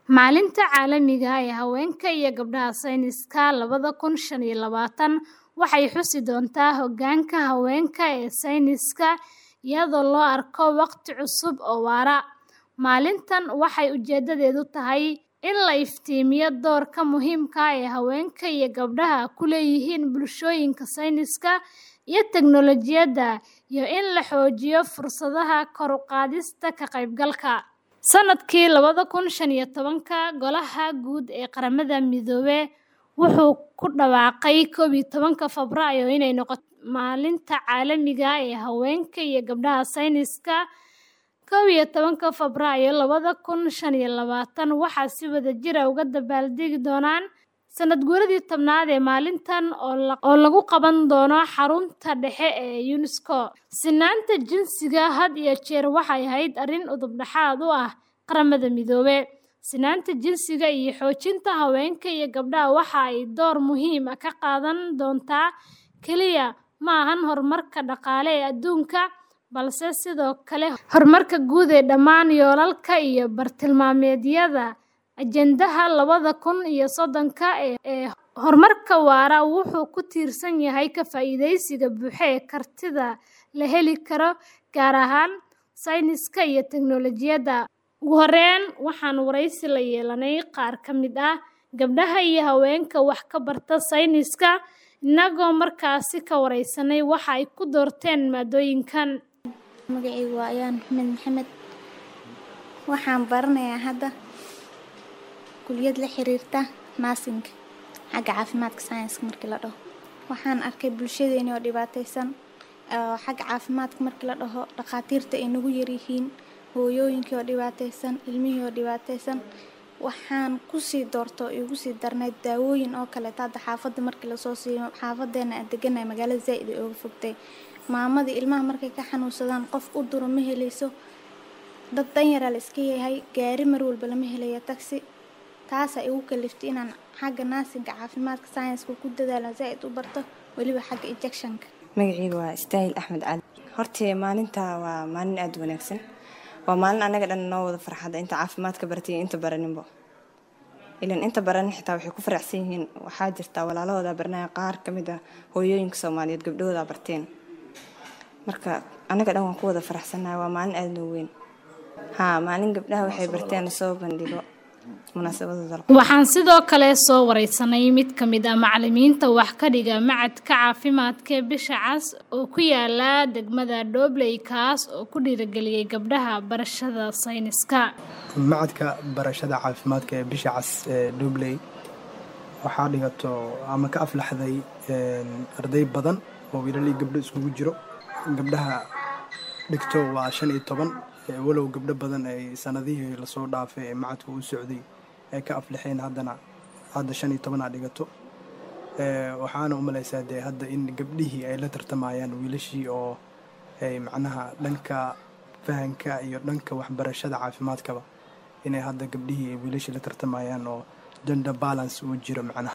Maalinta Caalamiga ah ee Haweenka iyo Gabdhaha Sayniska labada kun shan iyo labatan waxay xusi doontaa hoggaanka haweenka ee sayniska iyadoo loo arko waqti cusub oo waara. Maalintan waxay ujeedadeedu tahay in la iftiimiyo doorka muhiimka ah ee haweenka iyo gabdhaha ku leeyihiin bulshooyinka sayniska iyo teknoolojiyadda, iyo in la xoojiyo fursadaha kor u qaadista ka qaybgalka. Sannadkii labada kun shan iyo tobanka, Golaha Guud ee Qaramada Midoobay wuxuu ku dhawaaqay kow iyo tobanka Febraayo inay noqoto Maalinta Caalamiga ah ee Haweenka iyo Gabdhaha Sayniska. kow iyo tobanka Febraayo labada kun shan iyo labatan waxaa si wadajir ah uga dabaaldegi doona sanad guuradii tobnaad ee maalintan oo lagu qaban doono xarunta dhexe ee UNESCO. Sinnaanta jinsiga had iyo jeer waxay ahayd arrin udub dhexaad u ah Qaramada Midoobay. Sinnaanta jinsiga iyo xoojinta haweenka iyo gabdhaha waxa ay door muhiim ah ka qaadan doontaa kaliya ma ahan horumarka dhaqaale ee adduunka, balse sidoo kale horumarka guud ee dhammaan yoolalka iyo bartilmaameedyada Ajendaha labada kun iyo soddonka ee horumarka waara wuxuu ku tiirsan yahay ka faa'iidaysiga buuxa ee kartida la heli karo, gaar ahaan sayniska iyo teknoolojiyadda. Ugu horreyn, waxaan wareysi la yeelanay qaar ka mid ah gabdhaha iyo haweenka wax ka barta sayniska, innagoo markaasi ka wareysanay waxa ay ku doorteen maadooyinkan. Magacaygu waa Ayaan Maxamed Maxamed. Waxaan baranayaa hadda kulliyad la xiriirta nursing xagga caafimaadka science markii la dhaho. Waxaan arkay bulshadeena oo dhibaataysan oo xagga caafimaadka markii la dhaho dhakhaatiirta ay nagu yar yihiin, hooyooyinkii oo dhibaataysan, ilmihii oo dhibaataysan. Waxaan ku sii doorto igu sii darnayd daawooyin oo kaleeto hadda xaafadda markii lasoo siiyo xaafadeena aan deganahay magaalada zaa'id ay uga fogtay. Maamadii ilmaha markay ka xanuunsadaan qof u duro ma helayso. Dad danyaraa la iska yahay, gaari mar walba lama helayo taxi. Taasaa igu kaliftay inaan xagga nursing-ka caafimaadka science-ka ku dadaalo zaa'id u barto weliba xagga injection-ka. Magacaygu waa Istaahil Axmed Cali. Hortii maalinta waa maalin aad u wanaagsan. Waa maalin anaga dhan noo wada farxada inta caafimaadka baratay iyo inta baraninbo. Ilan inta baranin xitaa waxay ku faraxsan yihiin waxaa jirta walaalahooda baranaya qaar ka mid ah hooyooyinka Soomaaliyeed gabdhahooda barteen. Marka anaga dhan waan ku wada faraxsanahay waa maalin aad noo weyn. Haa maalin gabdhaha waxay barteen la soo bandhigo munaasabadooda. Waxaan sidoo kale soo wareysanay mid ka mid ah macallimiinta wax ka dhiga macadka caafimaadka ee Bisha Cas oo ku yaala degmada Doobley kaas oo ku dhiirrigeliyay gabdhaha barashada sayniska. Macadka barashada caafimaadka ee Bisha Cas ee Doobley waxaa dhigato ama ka aflaxday arday badan oo wiilal iyo gabdho isugu jiro. Gabdhaha dhigto waa shan iyo toban walow gabdho badan ay sanadihii lasoo dhaafay ee macadku u socday ay ka aflaxeen haddana hadda shan iyo toban aa dhigato waxaana u malaysaa dee hadda in gabdhihii ay la tartamayaan wiilashii oo ay macnaha dhanka fahanka iyo dhanka waxbarashada caafimaadkaba inay hadda gabdhihii ay wiilashii la tartamayaan oo gender balance uu jiro macnaha